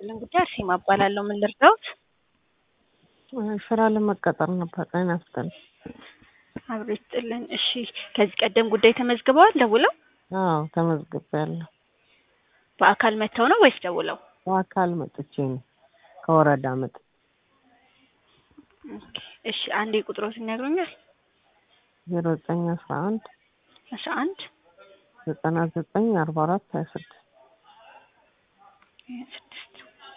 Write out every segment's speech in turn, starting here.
ይስጥልን ጉዳይ አርሴማ እባላለሁ። ምን ልርዳዎት? ስራ ለመቀጠር ነበር። ጤና ይስጥልኝ። አብሮ ይስጥልን። እሺ፣ ከዚህ ቀደም ጉዳይ ተመዝግበዋል ደውለው? አዎ ተመዝግቤያለሁ። በአካል መጥተው ነው ወይስ ደውለው? በአካል መጥቼ ነው ከወረዳ መጥ ኦኬ፣ እሺ አንዴ ቁጥሮት ይነግሩኛል? ዜሮ ዘጠኝ አስራ አንድ አስራ አንድ ዘጠና ዘጠኝ አርባ አራት ሀያ ስድስት ስድስት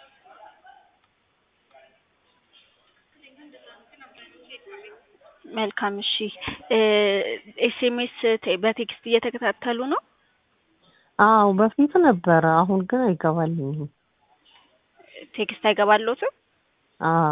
መልካም። እሺ ኤስኤምኤስ በቴክስት እየተከታተሉ ነው? አዎ በፊት ነበረ፣ አሁን ግን አይገባልኝም። ቴክስት አይገባልዎትም? አዎ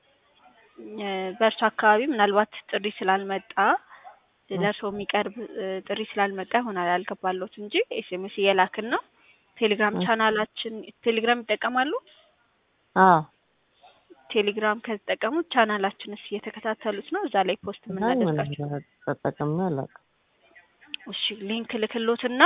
በእርሱ አካባቢ ምናልባት ጥሪ ስላልመጣ ለእርሶ የሚቀርብ ጥሪ ስላልመጣ ይሆናል ያልገባልዎት እንጂ ኤስኤምኤስ እየላክን ነው። ቴሌግራም ቻናላችን ቴሌግራም ይጠቀማሉ? አዎ ቴሌግራም ከተጠቀሙ ቻናላችንስ እየተከታተሉት ነው? እዛ ላይ ፖስት የምናደርጋቸው ተጠቅሜ አላውቅም። እሺ ሊንክ ልክሎትና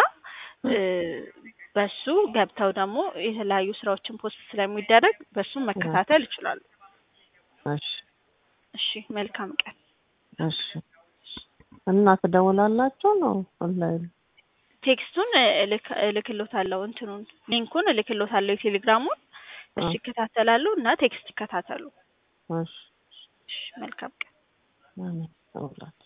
በሱ ገብተው ደግሞ የተለያዩ ስራዎችን ፖስት ስለሚደረግ በሱ መከታተል ይችላሉ። እሺ እሺ መልካም ቀን። እሺ እና ትደውላላችሁ ነው ኦንላይን? ቴክስቱን እልክሎታለሁ፣ እንትኑን ሊንኩን እልክሎታለሁ የቴሌግራሙን። እሺ ይከታተላሉ እና ቴክስት ይከታተሉ። እሺ እሺ መልካም ቀን። አሜን።